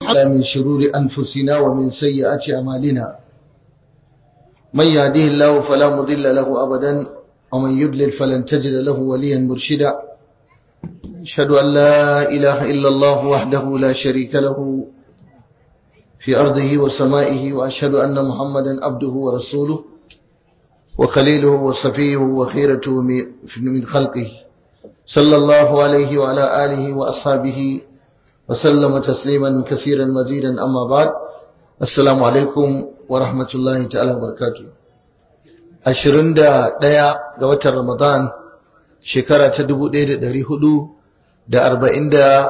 من شرور أنفسنا ومن سيئات أعمالنا من يهديه الله فلا مضل له أبدا ومن يضلل فلن تجد له وليا مرشدا أشهد أن لا إله إلا الله وحده لا شريك له في أرضه وسمائه وأشهد أن محمدا عبده ورسوله وخليله وصفيه وخيرته من خلقه صلى الله عليه وعلى آله وأصحابه وسلم تسليما كثيرا مزيدا أما بعد السلام عليكم ورحمة الله تعالى وبركاته ashirin da ɗaya ga watan Ramadan shekara ta dubu ɗaya da ɗari hudu da arba'in da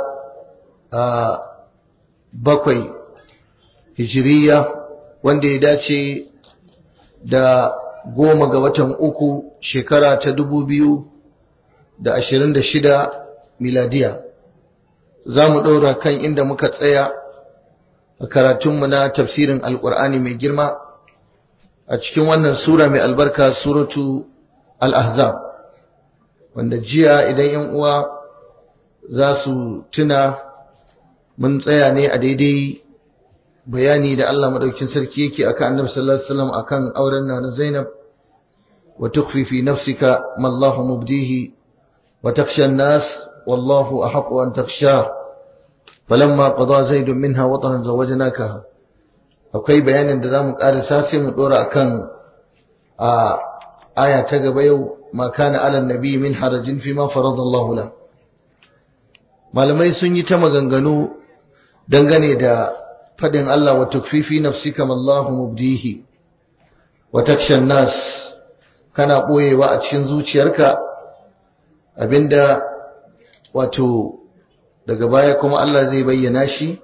bakwai hijiriya wanda ya dace da goma ga watan uku shekara ta dubu biyu da ashirin da shida miladiya za mu ɗora kan inda muka tsaya a karatunmu na tafsirin alƙur'ani mai girma a cikin wannan sura mai albarka suratu al-ahzab wanda jiya idan yan uwa za su tuna mun tsaya ne a daidai bayani da Allah madaukin sarki yake akan Annabi sallallahu alaihi wasallam akan auren na Zainab wa tukhfi fi nafsika ma Allahu mubdihi wa takhsha an-nas wallahu ahqqu an takhsha falamma qada zaid minha wataran zawajnakaha akwai bayanin da zamu karisa sai mu dora akan a aya ta gaba yau ma kana ala nabi min harajin fi ma faradallahu la malamai sun yi ta maganganu dangane da fadin Allah wa tukfifi nafsika mallahu mubdihi wa takshan nas kana boyewa a cikin zuciyarka abinda wato daga baya kuma Allah zai bayyana shi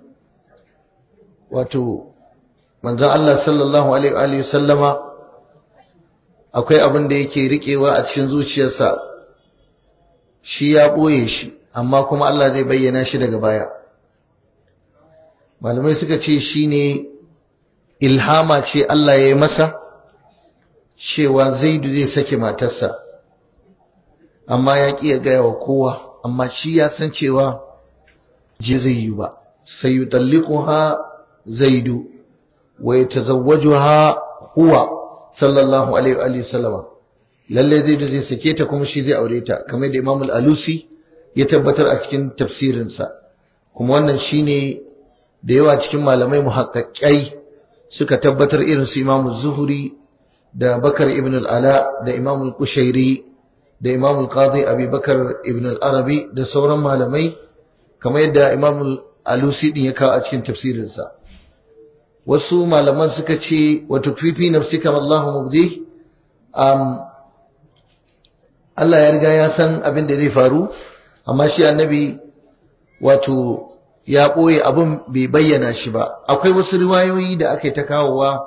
wato manzon Allah sallallahu alaihi wa sallama akwai abin da yake riƙewa a cikin zuciyarsa shi ya ɓoye shi amma kuma Allah zai bayyana shi daga baya malamai suka ce shi ne ilhama ce Allah ya yi masa cewa zaidu zai sake matarsa amma ya ƙi ya gaya wa kowa amma shi ya san cewa je zai yi ba sai yi ha zaidu wa ya tazawwajuha huwa sallallahu alaihi wa sallama lalle zai da zai sake ta kuma shi zai aure ta kamar da Imam al-Alusi ya tabbatar a cikin tafsirinsa kuma wannan shine da yawa cikin malamai muhaqqaqai suka tabbatar irin su Imam Zuhri da Bakar ibn al-Ala da Imam al-Qushairi da Imam al-Qadi Abi Bakar ibn al-Arabi da sauran malamai kamar yadda Imam al-Alusi din ya kawo a cikin tafsirinsa wasu malaman suka ce wa tukfifi nafsika Allahu mubdi um Allah ya riga ya san abin da zai faru amma shi annabi wato ya boye abin bai bayyana shi ba akwai wasu riwayoyi da aka yi ta kawowa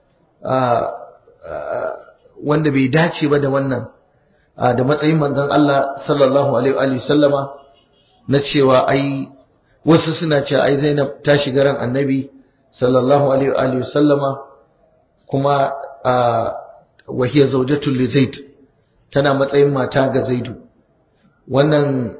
wanda bai dace ba da wannan da matsayin manzon Allah sallallahu alaihi wa sallama na cewa ai wasu suna cewa ai Zainab ta shiga ran annabi sallallahu alaihi wa sallama kuma wahiyar zaujatul li zaid tana matsayin mata ga zaidu wannan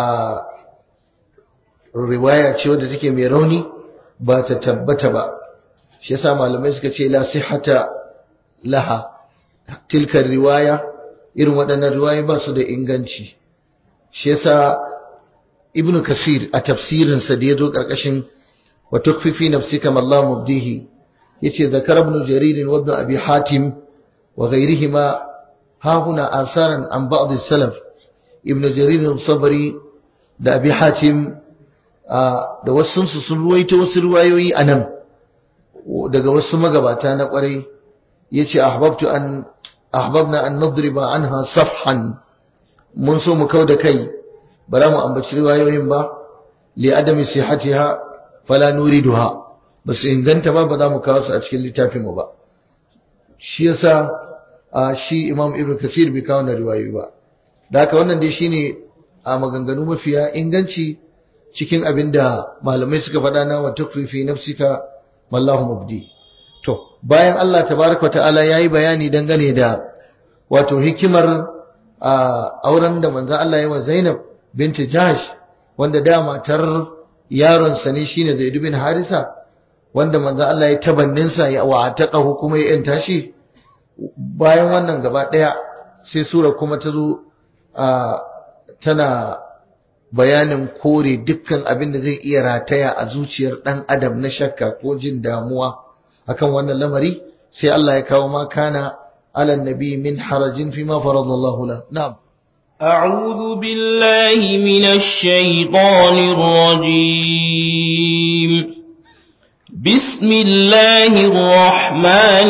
riwaya ce wadda take mai rauni ba ta tabbata ba shi yasa malamai suka ce la sihhata laha tilka riwaya irin waɗannan riwayoyi ba su da inganci shi yasa ibnu kasir a tafsirinsa da ya zo ƙarƙashin وتخفي في نفسك ما الله مبديه يتي ذكر ابن جرير وابن أبي حاتم وغيرهما ها هنا آثارا عن بعض السلف ابن جرير الصبري da abi hatim da wasu sun ruwaito wasu ruwayoyi a nan daga wasu magabata na kwarai ya ce ahbabtu an ahbabna an nadriba anha safhan mun so mu kau da kai ba za mu ambaci riwayoyin ba li adami sihatiha fala nuriduha ba su inganta ba ba za mu kawo su a cikin littafin mu ba shi yasa a shi imam ibn kasir bai kawo na riwayoyi ba da haka wannan dai shine a maganganu mafiya inganci cikin abin da malamai suka faɗa na wa tukfi fi nafsika wallahu mubdi to bayan Allah tabaraka ta'ala yayi bayani dangane da wato hikimar auren da manzon Allah ya wa Zainab binti Jahsh wanda da matar yaron sa ne shine Zaid bin Harisa wanda manzo Allah ya tabannin sa ya wa taqahu kuma ya yanta shi bayan wannan gaba daya sai sura kuma ta zo tana bayanin kore dukkan abin da zai iya rataya a zuciyar dan adam na shakka ko jin damuwa akan wannan lamari sai Allah ya kawo ma kana ala nabi min harajin fi ma faradallahu la na'am أعوذ بالله من الشيطان الرجيم بسم الله الرحمن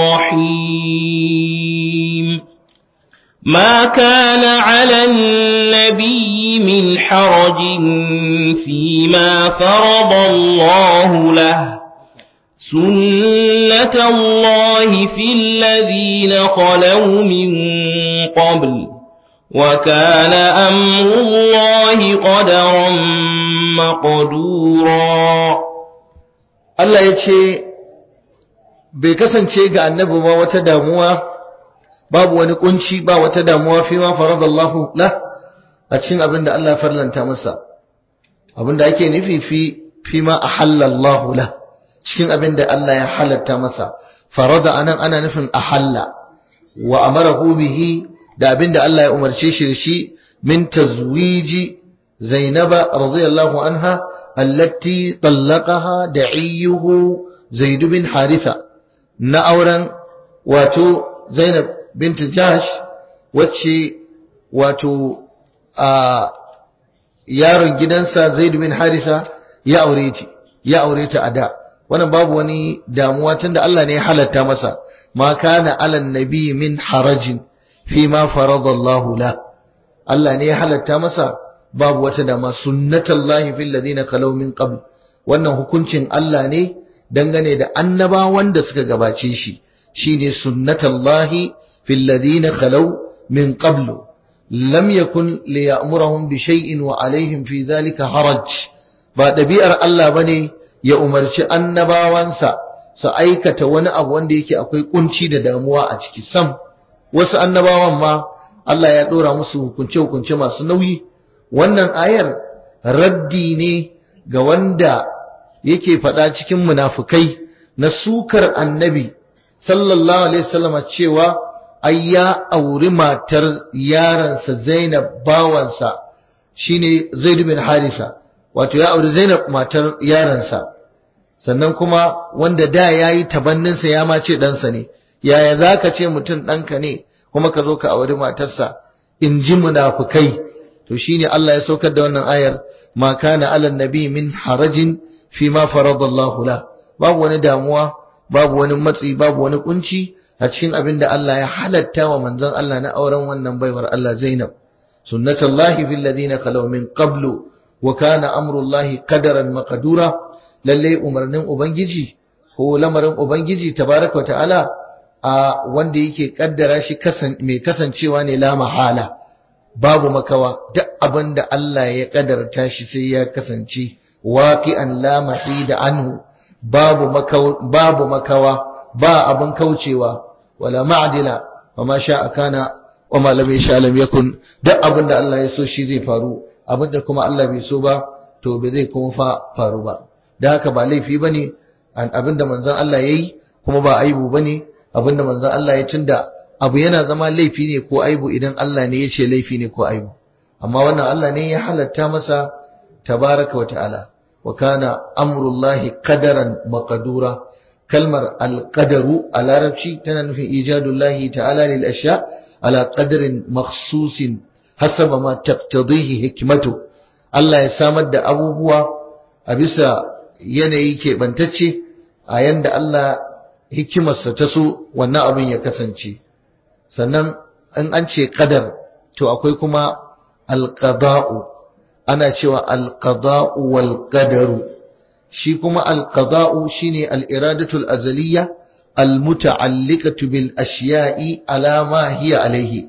الرحيم ما كان على النبي من حرج فيما فرض الله له سنة الله في الذين خلوا من قبل وكان أمر الله قدرا مقدورا Allah ya ce bai kasance ga annabi ba wata damuwa babu wani kunci ba wata damuwa fi ma faradallahu la a cikin abin da Allah farlanta masa abin da ake nufi fi fi ma ahallallahu la cikin abin da Allah ya halatta masa farada anan ana nufin ahalla wa amarahu bihi da abin da Allah ya umarce shi da shi min tazwiji zainaba radiyallahu anha allati tallaqaha da'iyuhu zaid bin haritha na auren wato zainab bint jahsh wacce wato a yaron gidansa zaid bin haritha ya aure ta ya aure ta a da wannan babu wani damuwa tunda Allah ne ya halatta masa ma kana alan nabi min harajin fi ma faradallahu la Allah ne ya halatta masa babu wata dama sunnatullahi fil ladina khalaw min qabl wannan hukuncin Allah ne dangane da annabawan da suka gabace shi shine sunnatullahi fil ladina khalaw min qabl lam yakun liya'murahum bi shay'in wa alaihim fi dhalika haraj ba dabi'ar Allah bane ya umarci annabawansa su aikata wani abu wanda yake akwai kunci da damuwa a ciki sam wasu annabawan ma Allah ya dora musu hukunce-hukunce masu nauyi wannan ayar raddi ne ga wanda yake faɗa cikin munafukai na sukar annabi sallallahu alaihi wasallam cewa ai ya auri matar yaransa Zainab bawansa shine Zaid bin Harisa wato ya auri Zainab matar yaransa sannan kuma wanda da yayi tabanninsa ya ma ce ɗansa ne yaya zaka ce mutum ɗanka ne kuma ka zo ka auri matarsa in ji munafukai to shine Allah ya saukar da wannan ayar ma kana alan nabi min harajin fi ma faradallahu la babu wani damuwa babu wani matsi babu wani kunci a cikin abin da Allah ya halatta wa manzon Allah na auren wannan baiwar Allah Zainab sunnatullahi fil ladina khalaw min qablu wa kana amrullahi qadaran maqdura lalle umarnin ubangiji ko lamarin ubangiji tabaraka ta'ala a wanda yake kaddara shi mai kasancewa ne la mahala babu makawa duk abin da Allah ya kadarta shi sai ya kasance waqi'an la mahida anhu babu makawa babu makawa ba abin kaucewa wala ma'dila wa ma sha'a kana wa ma lam yasha lam yakun duk abin da Allah ya so shi zai faru abin da kuma Allah bai so ba to bai zai kuma fa faru ba da haka ba laifi bane abin da manzon Allah yayi kuma ba aibu bane abin da manzon Allah ya tunda abu yana zama laifi ne ko aibu idan Allah ne ya ce laifi ne ko aibu amma wannan Allah ne ya halatta masa tabaraka wa ta'ala wa kana amrullahi qadaran maqdura kalmar alqadaru a larabci tana nufin ijadullahi ta'ala lil ashya ala qadrin makhsusin hasaba ma taqtadihi hikmatu Allah ya samar da abubuwa a bisa yanayi keɓantacce a yanda Allah hikimarsa ta so wannan abin ya kasance sannan in an ce qadar to akwai kuma alqada'u ana cewa alqada'u wal qadaru shi kuma alqada'u shine al-iradatu al-azaliyya al-muta'alliqatu bil ashiya'i ala ma hiya alayhi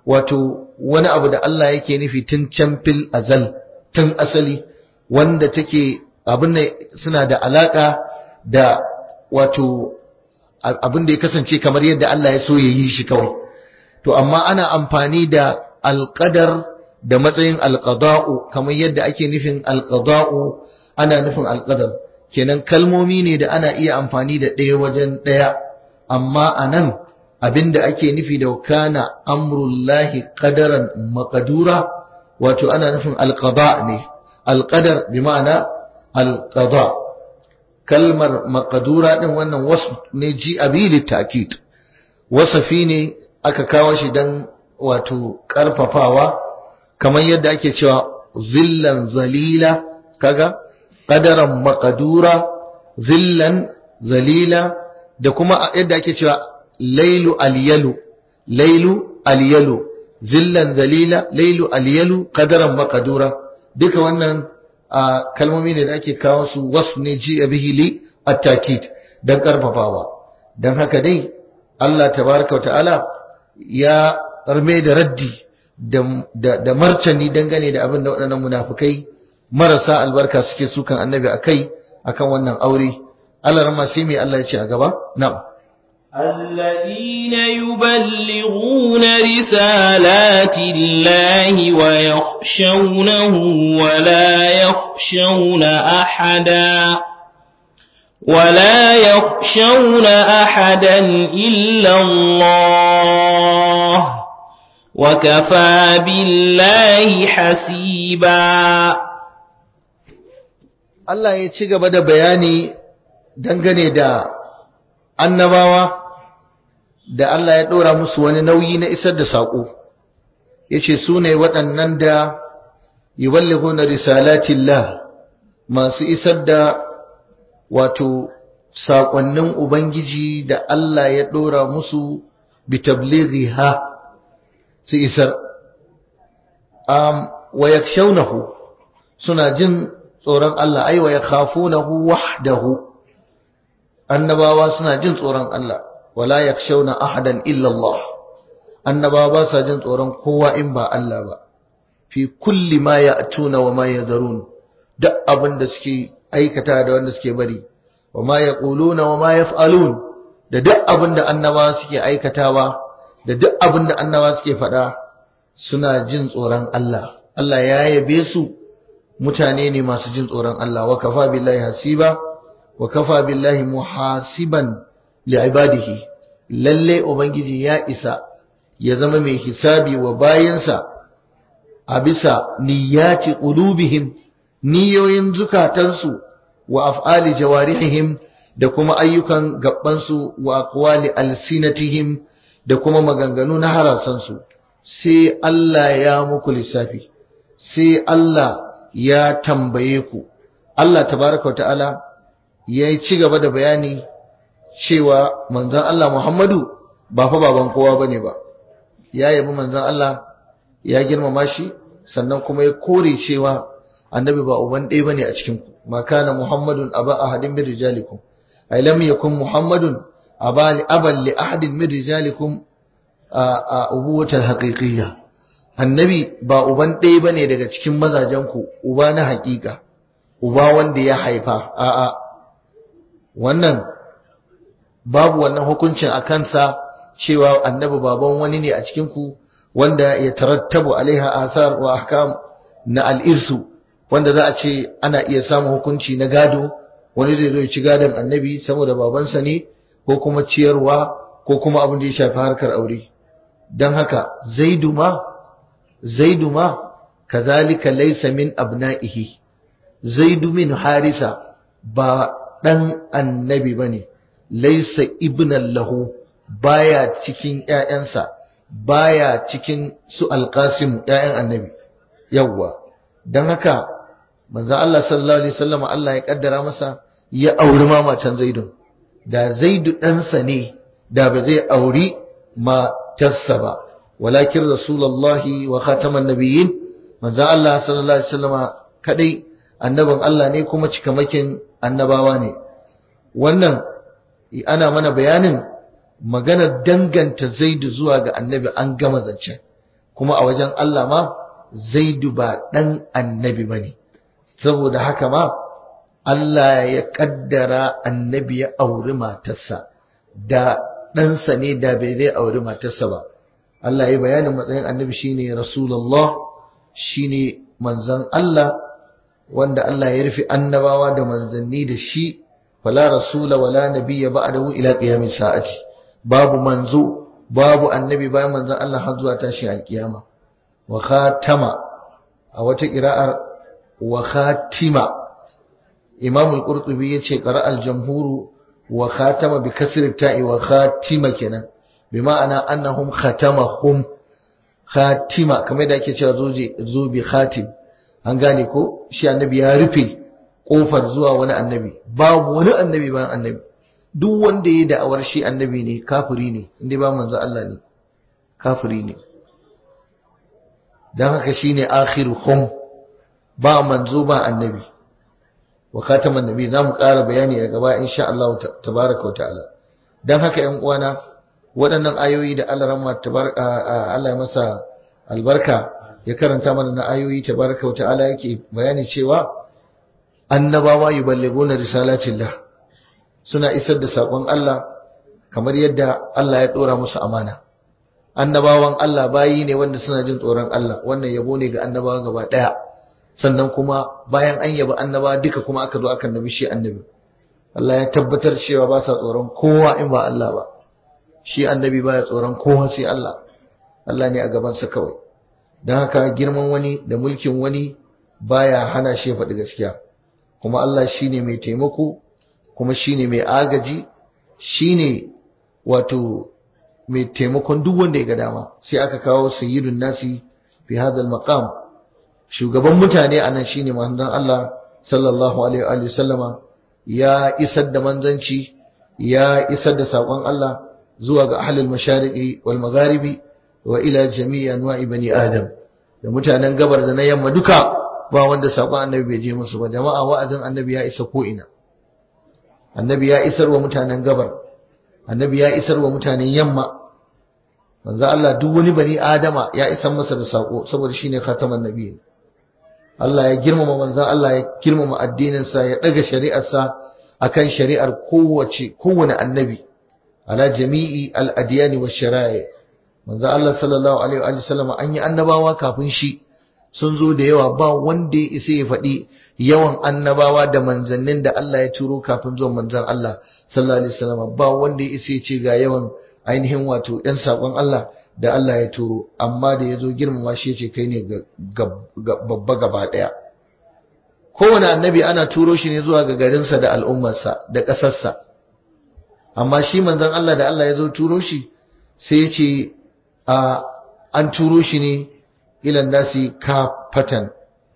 wato wani abu da Allah yake nufi tun can fil azal tun asali wanda take abin ne suna da alaka da wato abin da ya kasance kamar yadda Allah ya so ya yi shi kawai to amma ana amfani da alqadar da matsayin alqada'u kamar yadda ake nufin alqada'u ana nufin alqadar kenan kalmomi ne da ana iya amfani da ɗaya wajen ɗaya amma anan abinda ake nufi da kana amrullahi qadaran maqdura wato ana nufin alqada ne alqadar bi ma'ana alqada kalmar maqdura din wannan wasu ne ji abili ta'kid wasafi ne aka kawo shi dan wato karfafawa kamar yadda ake cewa zillan zalila kaga qadaran maqdura zillan zalila da kuma yadda ake cewa lailu alyalu lailu alyalu zillan zalila lailu alyalu qadaran maqdura duka wannan kalmomi ne da ake kawo su wasu ne ji bihi li at-takid dan karfafawa dan haka dai Allah tabaraka wa ta'ala ya arme da raddi da martani dangane da abin da waɗannan munafukai marasa albarka suke sukan annabi akai akan wannan aure Allah rama sai mai Allah ya ce a gaba na'am الذين يبلغون رسالات الله ويخشونه ولا يخشون أحدا ولا يخشون أحدا إلا الله وكفى بالله حسيبا Allah ya ci gaba da bayani dangane da annabawa da Allah ya ɗora musu wani nauyi na isar da saƙo ya ce su ne waɗannan da yuballighuna risalatillah masu isar da wato saƙonnin Ubangiji da Allah ya ɗora musu bitablighi ha su isar um, wa yakshawnahu suna jin tsoron Allah ai wa yakhafunahu wahdahu annabawa suna jin tsoron Allah wala yakshawna ahadan illa Allah annabawa ba sa jin tsoron kowa in ba Allah ba fi kulli ma ya'tuna wa ma yadharun duk abin da suke aikata da wanda suke bari wa ma yaquluna wa ma yaf'alun da duk abin da annabawa suke aikatawa da duk abin da annabawa suke faɗa suna jin tsoron Allah Allah ya yabe su mutane ne masu jin tsoron Allah wa kafa billahi hasiba wa kafa billahi muhasiban li'ibadihi lalle ubangiji ya isa ya zama mai hisabi wa bayansa a bisa niyyati qulubihim niyoyin zukatansu wa af'ali jawarihim da kuma ayyukan gabbansu wa aqwali alsinatihim da kuma maganganu na harasansu sai Allah ya muku lissafi sai Allah ya tambaye ku Allah tabaraka ta'ala ya ci gaba da bayani cewa manzon Allah Muhammadu ba fa baban kowa bane ba ya yabi manzon Allah ya girmama shi sannan kuma ya kore cewa annabi ba uban ɗaya bane a cikin ku ma kana Muhammadun aba ahadin min rijalikum ay lam yakun Muhammadun aba li aban li ahadin min rijalikum a ubuwatar haqiqiyya annabi ba uban ɗaya bane daga cikin mazajen ku uba na haƙiƙa uba wanda ya haifa a'a wannan babu wannan hukuncin a kansa cewa annabi baban wani ne a cikin ku wanda ya tarattabu alaiha asar wa ahkam na al'irsu wanda za a ce ana iya samun hukunci na gado wani zai zo ci gadon annabi saboda babansa ne ko kuma ciyarwa ko kuma abin da ya shafi harkar aure don haka zaidu ma zaidu ma kazalika laysa min abna'ihi zaidu min harisa ba dan annabi bane laysa ibnan lahu baya cikin ƴaƴansa baya cikin su alqasim ƴaƴan annabi yawwa dan haka manzo Allah sallallahu alaihi wasallam Allah ya kaddara masa ya auri ma macen zaidun da zaidu ɗansa ne da ba zai auri matarsa ba walakin rasulullahi wa khataman nabiyyin manzo Allah sallallahu alaihi wasallam kadai annabin Allah ne kuma cikamakin annabawa ne wannan ana mana bayanin maganar danganta zaidu zuwa ga annabi an gama zancen kuma a wajen Allah ma zaidu ba dan annabi bane saboda haka ma Allah ya kaddara annabi ya auri matarsa da ɗansa ne da bai zai auri matarsa ba Allah ya bayanin matsayin annabi shine rasulullah shine manzon Allah wanda Allah ya rufe annabawa da manzanni da shi fala rasula wala nabiyya ba'dahu ila qiyamis sa'ati babu manzo babu annabi bayan manzon Allah har zuwa tashi alkiyama wa khatama a wata qira'ar wa khatima Imam al-Qurtubi yace qara al-jamhuru wa khatama bi kasri ta'i wa khatima kenan bi ma'ana annahum khatamahum khatima kamar da ake cewa zoje zubi khatim an gane ko shi annabi ya rufe kofar zuwa wani annabi babu wani annabi bayan annabi duk wanda ya da'awar shi annabi ne kafiri ne inda ba manzo Allah ne kafiri ne dan haka shine akhiruhum ba manzo ba annabi wa khataman nabi zamu ƙara bayani daga gaba insha Allah tabaraka wa ta'ala dan haka ƴan uwana waɗannan ayoyi da Allah rahma tabaraka Allah ya masa albarka ya karanta mana na ayoyi tabaraka wa ta'ala yake bayani cewa annabawa yuballighuna risalatillah suna isar da sakon Allah kamar yadda Allah ya dora musu amana annabawan Allah bayi ne wanda suna jin tsoron Allah wannan yabo ne ga annabawa gaba daya sannan kuma bayan an yaba annabawa duka kuma aka zo aka nabi shi annabi Allah ya tabbatar cewa ba sa tsoron kowa in ba Allah ba shi annabi baya tsoron kowa sai Allah Allah ne a gabansa kawai don haka girman wani da mulkin wani baya hana shi faɗi gaskiya kuma Allah shine mai taimako kuma shine mai agaji shine wato mai taimakon duk wanda ya ga dama sai aka kawo sayyidun nasi fi hadal maqam shugaban mutane anan shine manzon Allah sallallahu alaihi wa sallama ya isar da manzanci ya isar da sakon Allah zuwa ga ahlul mashariqi wal magharibi wa ila jami'i anwa'i bani adam da mutanen gabar da na yamma duka ba wanda sakon annabi bai je musu ba jama'a wa'azin annabi ya isa ko ina annabi ya isar wa mutanen gabar annabi ya isar wa mutanen yamma manzo Allah duk wani bani adama ya isar masa da sako saboda shine khataman nabi Allah ya girmama manzo Allah ya girmama addinin sa ya daga shari'ar sa akan shari'ar kowace kowane annabi ala jami'i al-adyani wash-shara'i manzo Allah sallallahu alaihi wa sallam an yi annabawa kafin shi sun zo da yawa ba wanda ya isa ya faɗi yawan annabawa da manzannin da Allah ya turo kafin zuwan manzan Allah sallallahu alaihi wasallam ba wanda ya isa ya ce ga yawan ainihin wato ɗan saƙon Allah da Allah ya turo amma da ya zo girmama shi ce kai ne babba gaba ɗaya kowane annabi ana turo shi ne zuwa ga garinsa da al'ummarsa da ƙasarsa amma shi manzan Allah da Allah ya zo turo shi sai ya ce an turo shi ne ilan nasi kafatan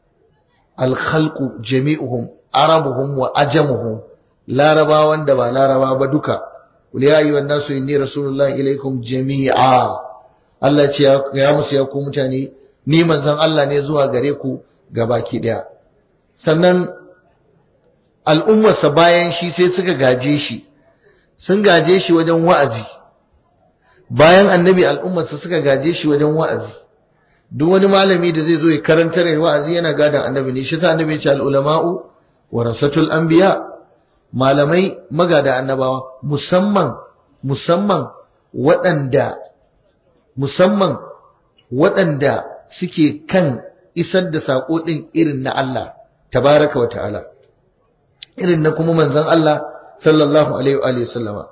alkhalqu jami'uhum arabuhum wa ajamuhum larabawan da ba laraba ba duka qul ya ayyuhan nasu inni rasulullahi ilaikum jami'a Allah ce ya musu ya ku mutane ni manzon Allah ne zuwa gare ku gabaki daya sannan al'ummarsa bayan shi sai suka gaje shi sun gaje shi wajen wa'azi bayan annabi al'ummarsa suka gaje shi wajen wa'azi duk wani malami da zai zo ya karantar da wa'azi yana gadan annabi ne shi sa annabi ya ce al-ulama'u warasatul anbiya malamai magada annabawa musamman musamman waɗanda musamman waɗanda suke kan isar da sako din irin na Allah tabaraka wa ta'ala irin na kuma manzon Allah sallallahu alaihi wa alihi sallama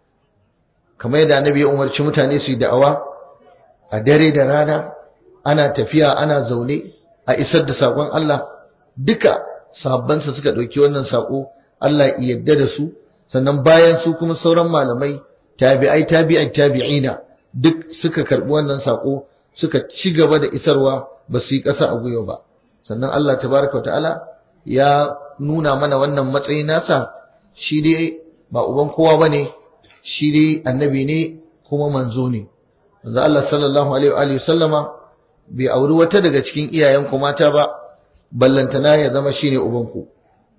kamar yadda annabi ya umarci mutane su yi da'awa a dare da rana ana tafiya ana zaune a isar da saƙon Allah duka sabbansa suka ɗauki wannan saƙo Allah ya yarda da su sannan bayan su kuma sauran malamai tabi'ai tabi'ai tabi'ina duk suka karɓi wannan saƙo suka ci gaba da isarwa ba su yi ƙasa a gwiwa ba sannan Allah tabaraka ta'ala ya nuna mana wannan matsayi nasa shi dai ba uban kowa bane shi dai annabi ne kuma manzo ne manzo Allah sallallahu alaihi wa sallama bai auri wata daga cikin iyayenku mata ba ballantana ya zama shine ubanku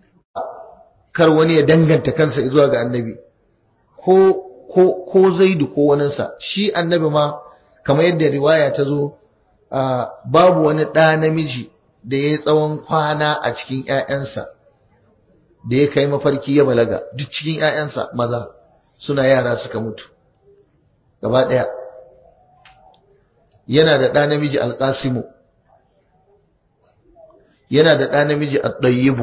kar wani ya danganta kansa zuwa ga annabi ko ko ko zaidu ko waninsa shi annabi ma kamar yadda riwaya ta zo babu wani ɗa namiji da ya yi tsawon kwana a cikin ‘ya'yansa da ya kai mafarki ya balaga duk cikin ‘ya'yansa maza suna yara suka mutu gaba ɗaya yana da ɗa namiji alƙasimu yana da ɗa namiji at-tayyibu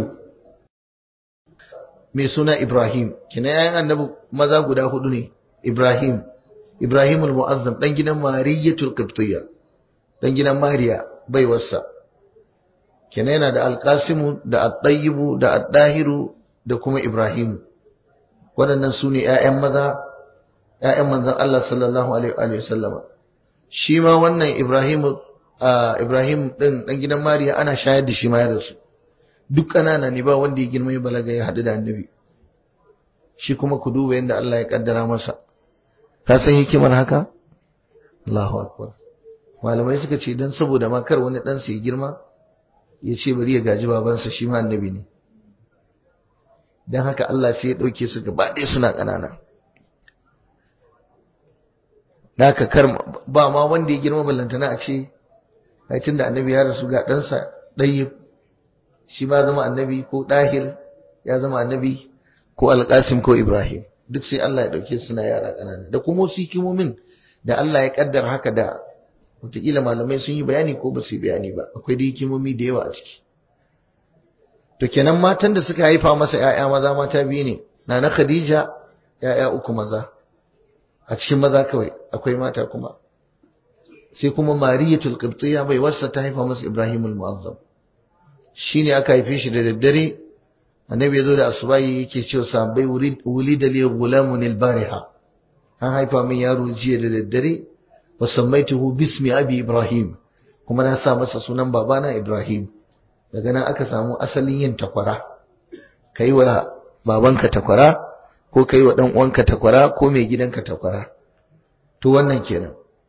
mai suna Ibrahim kina yayin annabi maza guda hudu ne Ibrahim Ibrahimul Mu'azzam dan gidan Mariyatul Qibtiyya dan gidan Mariya baiwarsa kina yana da Al-Qasim da At-Tayyib da At-Dahiru da kuma Ibrahim waɗannan su ne ƴaƴan maza ƴaƴan manzon Allah sallallahu alaihi wa sallama shi ma wannan Ibrahim Ibrahim din dan gidan Mariya ana shayar da shi ma ya rasu duk ƙanana ne ba wanda ya girma ya balaga ya haɗu da annabi shi kuma ku duba yadda Allah ya kaddara masa ka san hikimar haka Allahu akbar malamai suka ce dan saboda ma kar wani dan ya girma ya ce bari ya gaji babansa shi ma annabi ne dan haka Allah sai ya dauke su gaba ɗaya suna ƙanana da haka kar ba ma wanda ya girma ballantana a ce ai tunda annabi ya rasu ga ɗansa ɗayyib shi ma zama annabi ko ɗahir ya zama annabi ko alƙasim ko ibrahim duk sai Allah ya ɗauke suna yara ƙanana da kuma wasu hikimomin da Allah ya ƙaddara haka da wataƙila malamai sun yi bayani ko ba su yi bayani ba akwai da hikimomi da yawa a ciki to kenan matan da suka haifa masa ‘ya'ya maza mata biyu ne na na khadija ‘ya'ya uku maza a cikin maza kawai akwai mata kuma sai kuma mariyatul qibtiyya bai wasa ta haifa masa ibrahimul mu'azzam shine aka haife shi da daddare annabi yazo da asubahi yake cewa sahabbai wulida li ghulamun al-bariha an haifa min yaro jiya da daddare wa sammaituhu bismi abi ibrahim kuma na sa masa sunan babana ibrahim daga nan aka samu asalin yin takwara kai wa babanka takwara ko kai wa dan uwanka takwara ko mai gidanka takwara to wannan kenan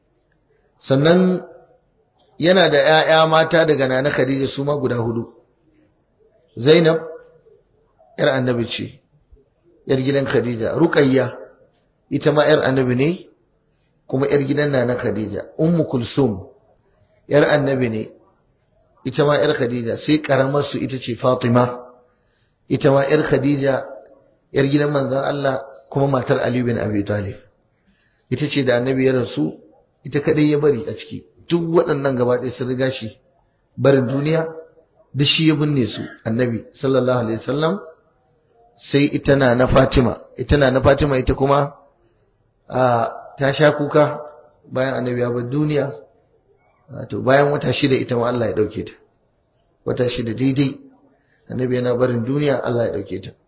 sannan yana da ‘ya'ya mata daga nana Khadija su ma guda hudu. Zainab, ‘yar annabi ce, ‘yar gidan Khadija, Ruqayya ita ma ‘yar annabi ne, kuma ‘yar gidan nana Khadija, Ummu Kulsum, ‘yar annabi ne, ita ma ‘yar Khadija, sai ƙaramarsu ita ce Fatima, ita ma ‘yar Khadija, ‘yar gidan manzan Allah kuma matar Ali bin Abi Talib. Ita ce da annabi ya rasu, ita kaɗai ya bari a ciki. duk waɗannan gaba ɗaya sun riga shi barin duniya duk shi ya binne su annabi sallallahu alaihi wasallam sai ita na na Fatima ita na na Fatima ita kuma a ta sha kuka bayan annabi ya bar duniya to bayan wata shida ita ma Allah ya dauke ta wata shida daidai annabi yana barin duniya Allah ya dauke ta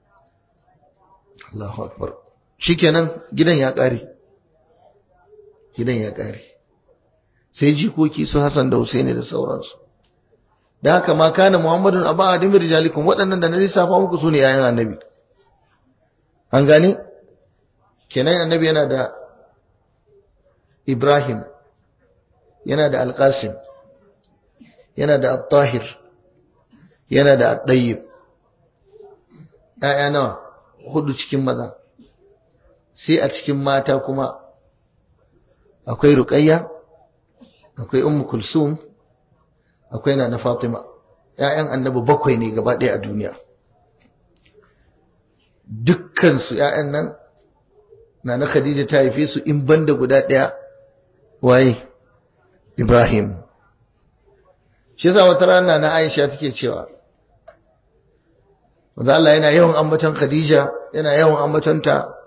Allahu akbar shikenan gidan ya ƙare gidan ya ƙare sai jikoki su Hassan da Husaini da sauransu da haka ma kana Muhammadun aba adim rijalikum waɗannan da na lissafa muku sune yayin annabi an gane kenan annabi yana da Ibrahim yana da Al-Qasim yana da At-Tahir yana da At-Tayyib ƴaƴa nawa hudu cikin maza sai a cikin mata kuma akwai Ruqayya akwai ummu kulsum akwai na fatima ƴaƴan annabi bakwai ne gaba ɗaya a duniya dukkan su ƴaƴan nan na na khadija ta haife su in banda guda ɗaya waye ibrahim shi yasa wata rana na aisha take cewa wanda Allah yana yawan ambaton khadija yana yawan ambatonta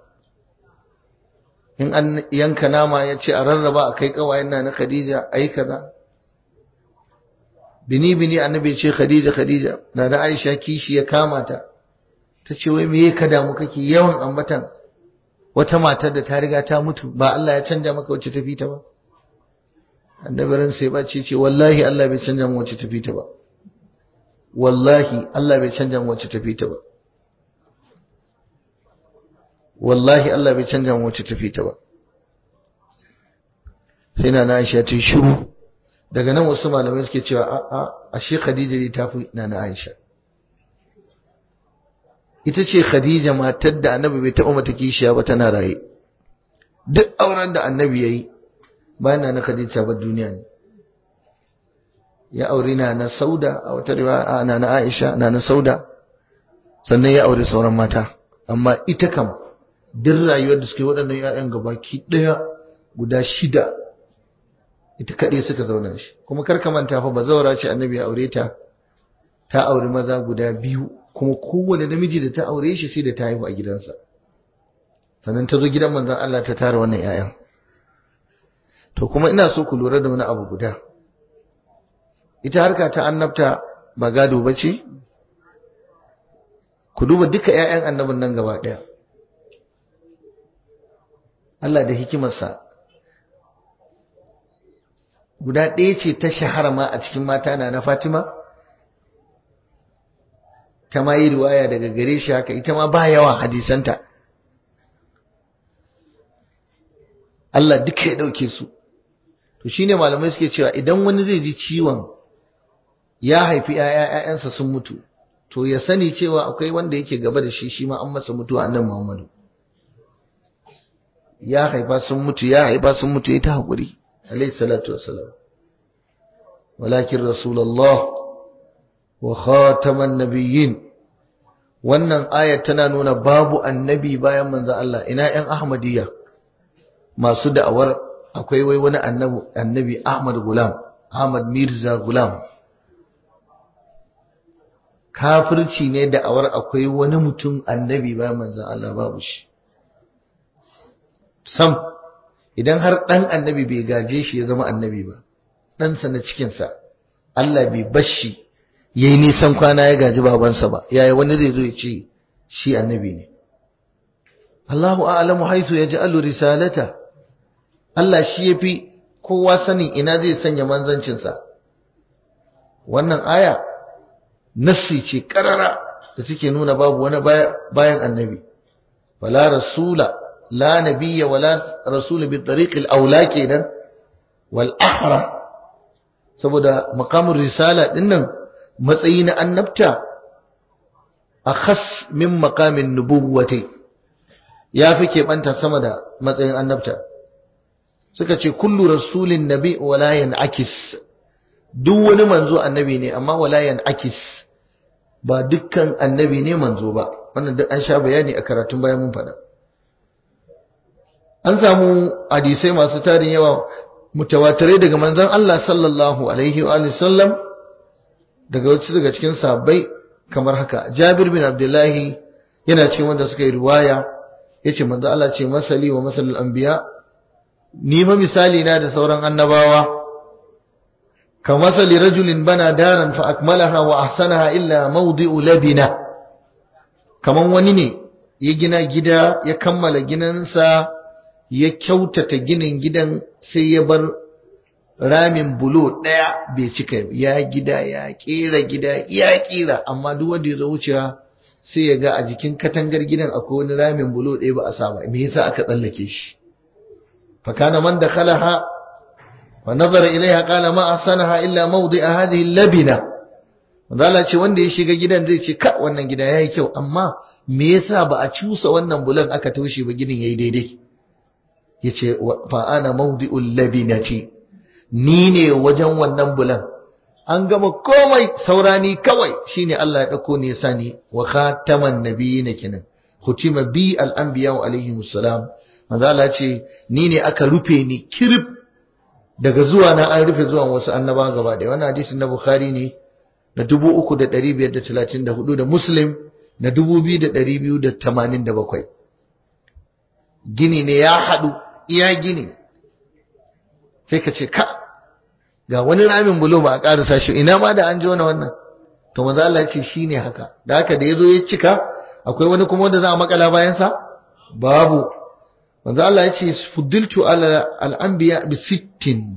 in an yanka nama ya ce a rarraba a kai kawayen na na Khadija a yi kaza. Bini-bini annabi ce Khadija Khadija na da Aisha kishi ya kama ta, ta ce wai me ka damu kake yawan ambatan wata matar da ta riga ta mutu ba Allah ya canja maka wacce tafi ta ba. Annabi ran sai ba ce ce wallahi Allah bai canja mu wacce tafi ta ba. Wallahi Allah bai canja mu wacce tafi ta ba. wallahi Allah bai canja mu wacce tafi ta ba sai na Aisha ta shiru daga nan wasu malamai suke cewa a a ashe Khadija ne ta fi na Aisha ita ce Khadija matar da Annabi bai taɓa mata kishiya ba tana raye duk auren da Annabi yayi bayan na Khadija ba duniya ne ya aure na na Sauda a wata riwaya na na Aisha na na Sauda sannan ya aure sauran mata amma ita kam duk rayuwar da suke waɗannan ‘ya'yan gabaki ɗaya guda shida ita kaɗai suka zauna shi kuma karka manta fa ba zaura ce annabi ya aure ta ta auri maza guda biyu kuma kowane namiji da ta aure shi sai da ta haihu a gidansa sannan ta zo gidan manzon Allah ta tara wannan 'ya'yan to kuma ina so ku lura da wani abu guda ita harka ta annabta ba gado ba ce ku duba duka 'ya'yan annabin nan gaba ɗaya Allah da hikimarsa guda ɗaya ce ta shahara ma a cikin mata na na Fatima ta ma yi riwaya daga gare shi haka ita ma ba yawa hadisanta Allah duka ya ɗauke su to shine malamai suke cewa idan wani zai ji ciwon ya haifi ‘ya'yansa sun mutu to ya sani cewa akwai wanda yake gaba da shi shi ma an masa mutuwa annan Muhammadu ya haifa sun mutu ya haifa sun mutu ya ta haƙuri alayhi salatu wassalam walakin rasulullah wa khataman nabiyyin wannan aya tana nuna babu annabi bayan manzo Allah ina ƴan ahmadiyya masu da'awar akwai wai wani annabi annabi Ahmad Gulam Ahmad Mirza Gulam kafirci ne da'awar akwai wani mutum annabi bayan manzo Allah babu shi sam idan har dan annabi bai gaje shi ya zama annabi ba ɗansa na cikinsa Allah bai bashi yayi nisan kwana ya gaji babansa ba yaya wani zai zo ya ce shi annabi ne Allahu a'lamu haythu yaj'alu risalata Allah shi yafi kowa sanin ina zai sanya manzancinsa wannan aya nassi ce karara da suke nuna babu wani bayan annabi wala rasula la nabiyya wala rasul bi tariqil aula kenan wal ahra saboda maqamul risala dinnan matsayi na annabta akhas min maqamin nubuwwati ya fi keɓanta sama da matsayin annabta suka ce kullu rasulin nabi wala yan'akis duk wani manzo annabi ne amma wala yan'akis ba dukkan annabi ne manzo ba wannan duk an sha bayani a karatun bayan mun faɗa an samu hadisai masu tarin yawa mutawatirai daga manzon Allah sallallahu alaihi wa sallam daga wasu daga cikin sahabbai kamar haka Jabir bin Abdullahi yana cikin wanda suka yi riwaya yace manzo Allah ce masali wa masalul anbiya ni ma misali na da sauran annabawa كمثل رجل بنى دارا فأكملها وأحسنها إلا موضع لبنة kaman wani ne ya gina gida ya kammala ginansa ya kyautata ginin gidan sai ya bar ramin bulo ɗaya bai cika ya gida ya ƙera gida ya ƙera amma duk wanda ya zo wucewa sai ya ga a jikin katangar gidan akwai wani ramin bulo ɗaya ba a sa ba me yasa aka tsallake shi fa kana man dakhalaha ونظر إليها قال ما أحسنها إلا موضع هذه اللبنة Zala ce wanda ya shiga gidan zai ce ka wannan gida yayi kyau amma me yasa ba a cusa wannan bulan aka toshe ba gidan yayi daidai yace fa ana mawdi'ul labinati ni ne wajen wannan bulan an gama komai saurani kawai shine Allah ya dauko ne yasa ni wa khataman nabiyina kenan hutima bi al anbiya alaihi salam manzala ce ni ne aka rufe ni kirib daga zuwa na an rufe zuwan wasu annaba gaba da wannan hadisin na bukhari ne na 3534 da muslim na 2287 gini ne ya haɗu iya gini sai ka ce ka ga wani ramin bulo ba a ƙarasa shi ina ma da an jona wannan to maza Allah ce shi ne haka da haka da ya zo ya cika akwai wani kuma wanda za a makala bayansa babu manzo Allah ya ce fuddiltu ala al-anbiya bi sittin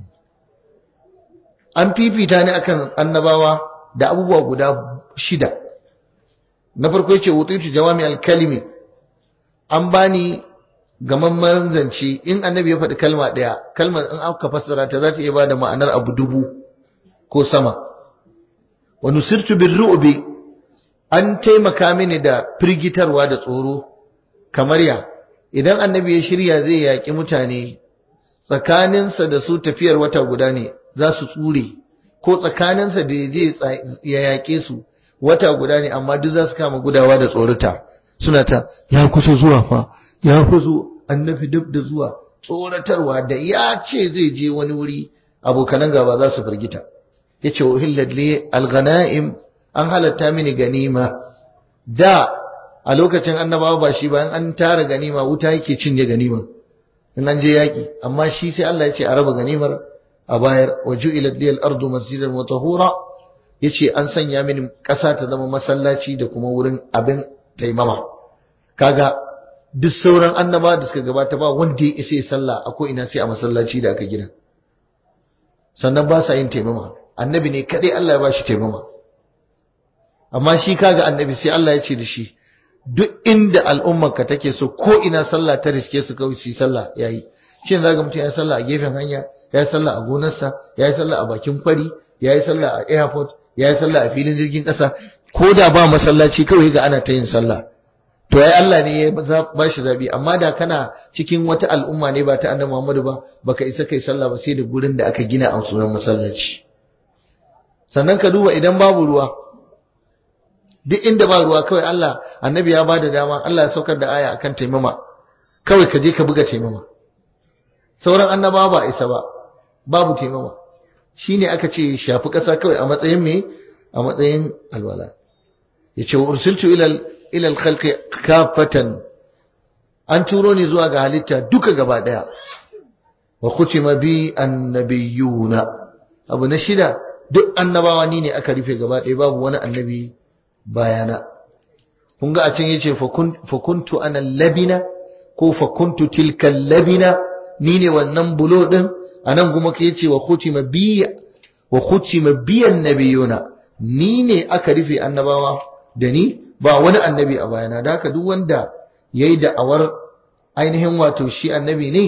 an fifita ni akan annabawa da abubuwa guda shida na farko yace wutitu jawami al-kalimi an bani gamamman zance in annabi ya faɗi kalma ɗaya kalmar in aka fassara ta za ta iya bada ma'anar abu dubu ko sama wa nusirtu birru'bi an taimaka mini da firgitarwa da tsoro kamar ya idan annabi ya shirya zai yaƙi mutane tsakaninsa da su tafiyar wata guda ne za su tsure ko tsakaninsa da je ya yaƙe su wata guda ne amma duk za su kama gudawa da tsorata suna ta ya kusa zuwa fa ya kusa annabi duk da zuwa tsoratarwa da ya ce zai je wani wuri abokanan gaba za su firgita yace uhillat li al-ghanaim an halatta mini ganima da a lokacin annabawa ba shi ba an tara ganima wuta yake cinye ganima in an je yaki amma shi sai Allah ya ce a raba ganimar a bayar wa ju'ilat liyal ardu masjidan wa tahura yace an sanya mini ƙasa ta zama masallaci da kuma wurin abin taimama kaga duk sauran annaba da suka gabata ba wanda ya isa sallah a ko ina sai a masallaci da aka gina sannan ba sa yin taimama annabi ne kadai Allah ya ba shi taimama amma shi kaga annabi sai Allah ya ce da shi duk inda al'ummarka take so ko ina sallah ta riske su kawai su sallah yayi shi ne zaga mutum ya sallah a gefen hanya ya yi sallah a gonarsa ya yi sallah a bakin kwari ya yi sallah a airport ya yi sallah a filin jirgin ƙasa ko da ba masallaci kawai ga ana ta yin sallah to ai Allah ne ya ba shi zabi amma da kana cikin wata al'umma ne ba ta annabi Muhammadu ba baka isa kai sallah ba sai da gurin da aka gina a sunan masallaci sannan ka duba idan babu ruwa duk inda ba ruwa kawai Allah annabi ya bada dama Allah ya saukar da aya akan taimama kawai ka je ka buga taimama sauran annabawa ba isa ba babu taimama shine aka ce shafi ƙasa kawai a matsayin me a matsayin alwala yace wa ursiltu ila ila al-khalqi kafatan an turo ni zuwa ga halitta duka gaba daya wa khutima bi annabiyuna abu na shida duk annabawa ni ne aka rufe gaba daya babu wani annabi bayana kun ga a can yace fa kuntu ana labina ko fa kuntu tilka labina ni ne wannan bulo din anan kuma ke yace wa khutima bi wa khutima bi annabiyuna ni ne aka rufe annabawa da ni ba wani annabi a bayana da haka duk wanda yayi da'awar ainihin wato shi annabi ne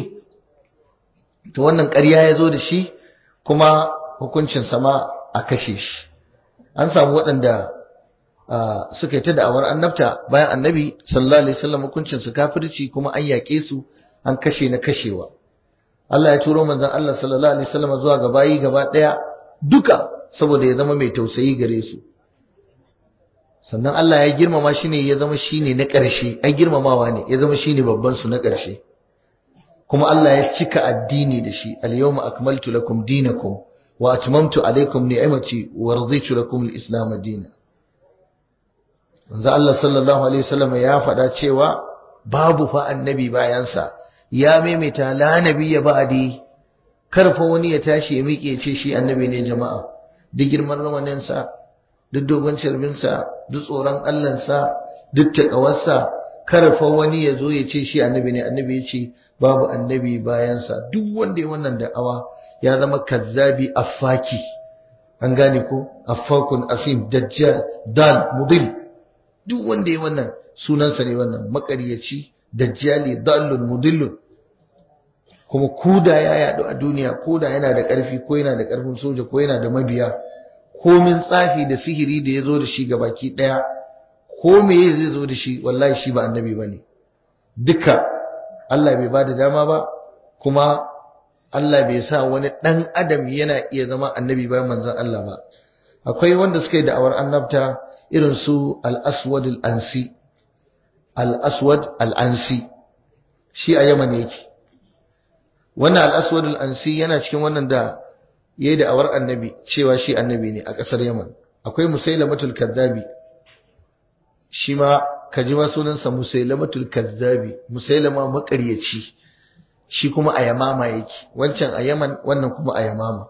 to wannan ƙarya ya zo da shi kuma hukuncin sama a kashe shi an samu waɗanda suka yi ta da'awar annabta bayan annabi sallallahu alaihi wasallam hukuncin su kafirci kuma an yaƙe su an kashe na kashewa Allah ya turo manzon Allah sallallahu alaihi wasallam zuwa ga bayi gaba ɗaya duka saboda ya zama mai tausayi gare su sannan Allah ya girmama shi ne ya zama shi ne na ƙarshe ai girmamawa ne ya zama shi ne babban su na ƙarshe kuma Allah ya cika addini da shi al-yawma akmaltu lakum dinakum wa atmamtu alaykum ni'mati wa raditu lakum al-islam dinan manzo Allah sallallahu alaihi wasallam ya faɗa cewa babu fa annabi bayansa ya maimaita la nabiyya ba'di karfa wani ya tashi ya miƙe ce shi annabi ne jama'a duk girman ramaninsa duk dogon carbinsa duk tsoron Allahnsa duk taƙawarsa karfa wani ya zo ya ce shi annabi ne annabi ya ce babu annabi bayansa duk wanda ya wannan da'awa ya zama kazzabi affaki an gane ko affakun asim dajjal dal mudil duk wanda ya wannan sunansa ne wannan makaryaci dajjali dallun mudillun kuma koda ya yadu a duniya koda yana da ƙarfi ko yana da ƙarfin soja ko yana da mabiya komin tsafi da sihiri da ya zo da shi ga baki ɗaya ko meye zai zo da shi wallahi shi ba annabi ba ne duka Allah bai ba da dama ba kuma Allah bai sa wani ɗan adam yana iya zama annabi bayan manzon Allah ba akwai wanda suka yi da'awar annabta irin su al-aswad al-ansi al-aswad al-ansi shi a yaman yake wannan al-aswad al-ansi yana cikin wannan da yayi da awar annabi cewa shi annabi ne a ƙasar Yaman akwai musailamatul kadzabi shi ma kaji ma sunansa musailamatul kadzabi musailama makaryaci shi kuma a yamama yake wancan a Yaman wannan kuma a yamama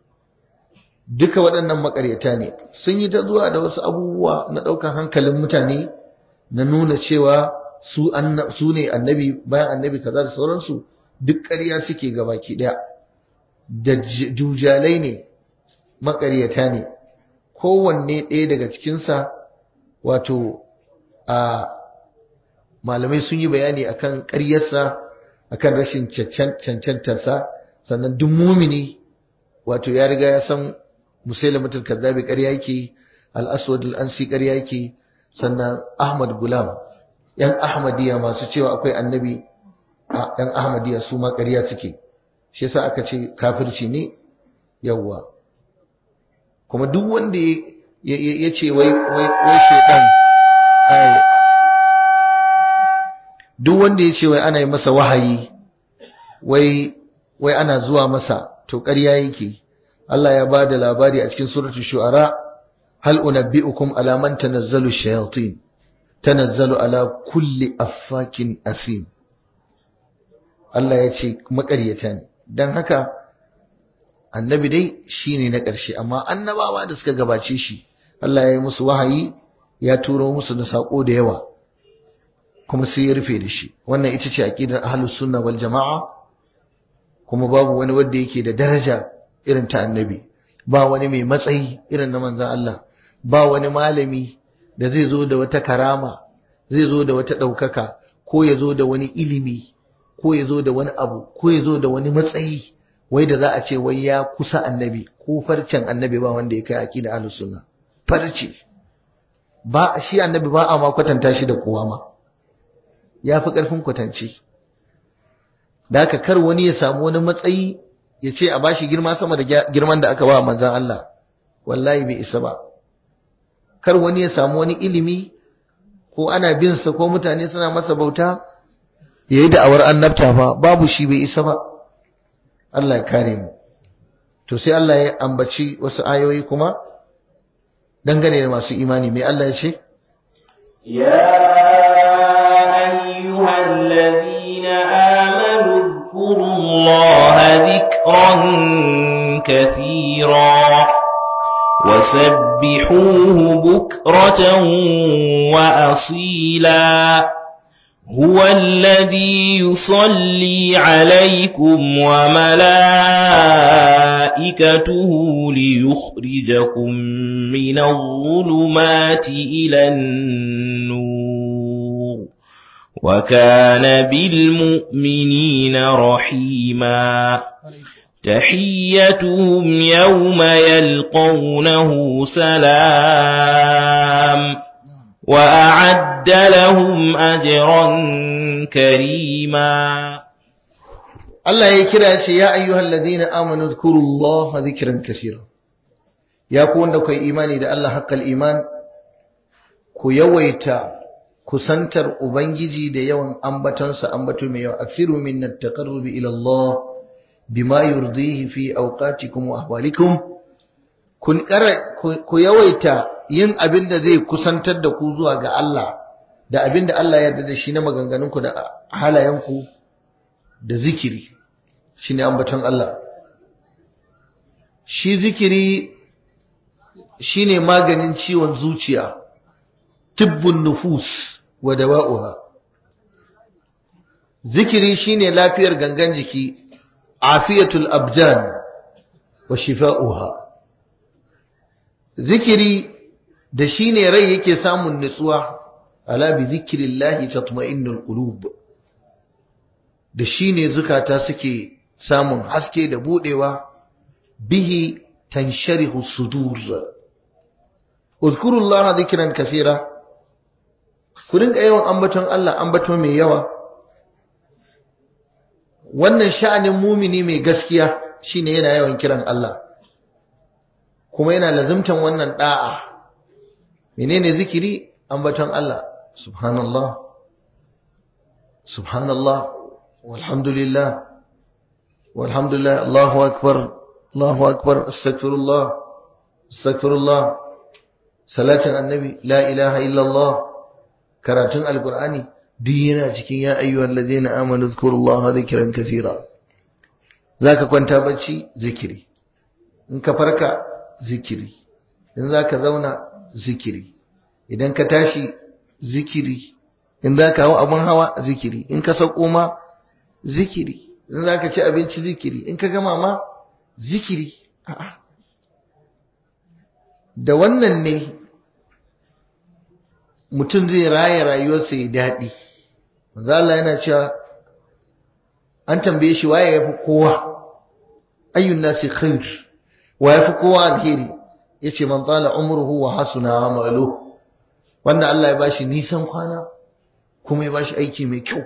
duka waɗannan makaryata ne sun yi ta zuwa da wasu abubuwa na ɗaukar hankalin mutane na nuna cewa su su ne annabi bayan annabi kaza da sauransu duk ƙarya suke gabaki ɗaya da dujalai ne makaryata ne kowanne ɗaya daga cikinsa wato a malamai sun yi bayani akan ƙaryarsa akan rashin cancantarsa sannan duk mumini wato ya riga ya san musailamatul kazzabi ƙarya yake al-aswad al-ansi ƙarya yake sannan ahmad gulam yan ahmadiyya masu cewa akwai annabi yan ahmadiyya su ma ƙarya suke shi yasa aka ce kafirci ne yawwa kuma duk wanda ya ce wai wai shedan duk wanda ya ce wai ana yi masa wahayi wai wai ana zuwa masa to ƙarya yake Allah ya ba da labari a cikin suratul shu'ara hal unabbi'ukum ala man tanazzalu shayatin tanazzalu ala kulli affakin asim Allah ya ce makaryata ne don haka annabi dai shine na ƙarshe amma annabawa da suka gabace shi Allah ya yi musu wahayi ya turo musu da sako da yawa kuma sai ya rufe da shi wannan ita ce aqidar ahlus sunna wal jamaa kuma babu wani wanda yake da daraja irin ta annabi ba wani mai matsayi irin na manzon Allah ba wani malami da zai zo da wata karama zai zo da wata ɗaukaka ko ya zo da wani ilimi ko ya zo da wani abu ko ya zo da wani matsayi wai da za a ce wai ya kusa annabi ko farcen annabi ba wanda ya kai aqida ahlus sunna farce ba shi annabi ba a ma kwatanta shi da kowa ma ya fi ƙarfin kwatance da haka kar wani ya samu wani matsayi ya ce a bashi girma sama da girman da aka ba manzan Allah wallahi bai isa ba kar wani ya samu wani ilimi ko ana bin sa ko mutane suna masa bauta ya yi da'awar annabta fa babu shi bai isa ba Allah ya kare mu to sai Allah ya ambaci wasu ayoyi kuma dangane da masu imani mai Allah ya ce يا أيها الذين آمنوا اذكروا الله ذكرا كثيرا وسبحوه بكرة وأصيلا هو الذي يصلي عليكم وملائكته ليخرجكم من الظلمات إلى النور وكان بالمؤمنين رحيما تحيتهم يوم يلقونه سلام وأعد لهم أجرا كريما Allah ya kira ce ya ayyuhal ladina amanu dhkurullaha dhikran kaseera ya ku wanda kai imani da Allah haqqal iman ku yawaita kusantar ubangiji da yawan ambatonsa ambato mai yawa aksiru min at-taqarrubi ila Allah bima yurdihi fi awqatikum wa ahwalikum kun ku yawaita yin abin da zai kusantar da ku zuwa ga Allah da abin da Allah ya yarda da shi na maganganunku da halayenku da zikiri shine ambaton Allah shi zikiri shine maganin ciwon zuciya tibbun nufus wa dawa'uha zikiri shine lafiyar gangan jiki afiyatul abdan wa shifa'uha zikiri da shine rai yake samun nutsuwa ala bi zikrillahi tatma'innul qulub da shine zukata suke samun haske da budewa bihi tansharihu sudur uzkurullaha zikran kaseera ku rinka yawan ambaton Allah ambato mai yawa wannan sha'anin mumini mai gaskiya shine yana yawan kiran Allah kuma yana lazimtan wannan da'a menene zikiri ambaton Allah subhanallah subhanallah walhamdulillah walhamdulillah Allahu akbar Allahu akbar astaghfirullah astaghfirullah salatin annabi la ilaha illallah karatun alqur'ani duk yana cikin ya ayyuhal ladzina amanu zkurullaha dhikran kaseera zaka kwanta bacci zikiri in ka farka zikiri in zaka zauna zikiri idan ka tashi zikiri in zaka hawa abun hawa zikiri in ka sauko ma zikiri in zaka ci abinci zikiri in ka gama ma zikiri a'a da wannan ne mutum zai raya rayuwarsa ya daɗi manzo Allah yana cewa an tambaye shi waye yafi kowa ayyun nasi khair wa yafi kowa alheri yace man tala umruhu wa hasuna amalu wanda Allah ya bashi nisan kwana kuma ya bashi aiki mai kyau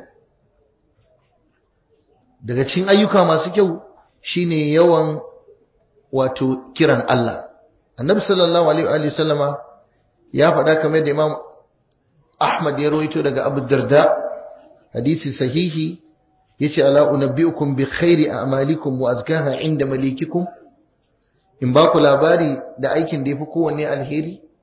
daga cikin ayyuka masu kyau shine yawan wato kiran Allah annabi sallallahu alaihi wa sallama ya faɗa kamar da imam Ahmad ya rawaito daga Abu Darda hadisi sahihi yace ala unabbiukum bi khairi a'malikum wa azkaha inda malikikum in ba ku labari da aikin da yafi kowanne alheri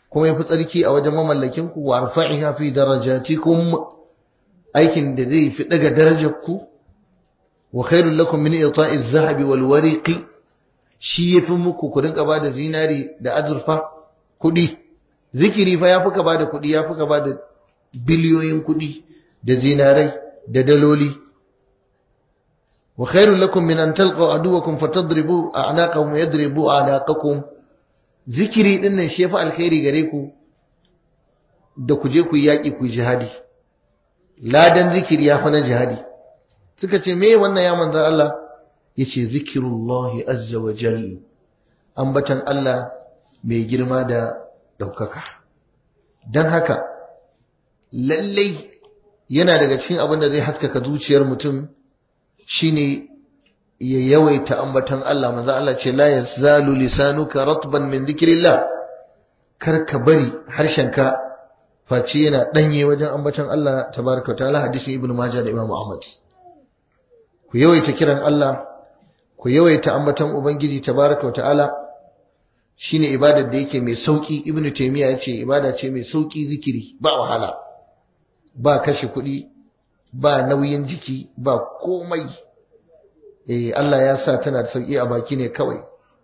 kuma yafi tsarki a wajen mamallakin ku wa arfa'iha fi darajatikum aikin da zai fi daga darajar ku wa khairul lakum min ita'iz zahabi wal wariqi shi yafi muku ku rinka bada zinari da azurfa kudi zikiri fa yafi ka bada kudi yafi ka bada biliyoyin kudi da zinarai da daloli wa khairul lakum min an talqaw aduwakum fatadribu a'naqahum yadribu a'naqakum zikiri din nan shi yafi alkhairi gare ku da ku je ku yi yaki ku jihadi ladan zikiri yafi na jihadi suka ce me wannan ya manzo Allah yace zikirullahi azza wa jalla ambatan Allah mai girma da daukaka dan haka lallai yana daga cikin abin da zai haskaka zuciyar mutum shine ya yawaita ambatan Allah manzo Allah ce la yazalu lisanuka ratban min dhikrillah kar ka bari harshenka face yana danye wajen ambatan Allah tabaraka ta'ala hadisin ibnu majah da imam ahmad ku yawaita kiran Allah ku yawaita ambatan ubangiji tabaraka ta'ala shine ibadar da yake mai sauki ibnu taymiya yace ibada ce mai sauki zikiri ba wahala ba kashe kuɗi ba nauyin jiki ba komai eh Allah ya sa tana da sauki a baki ne kawai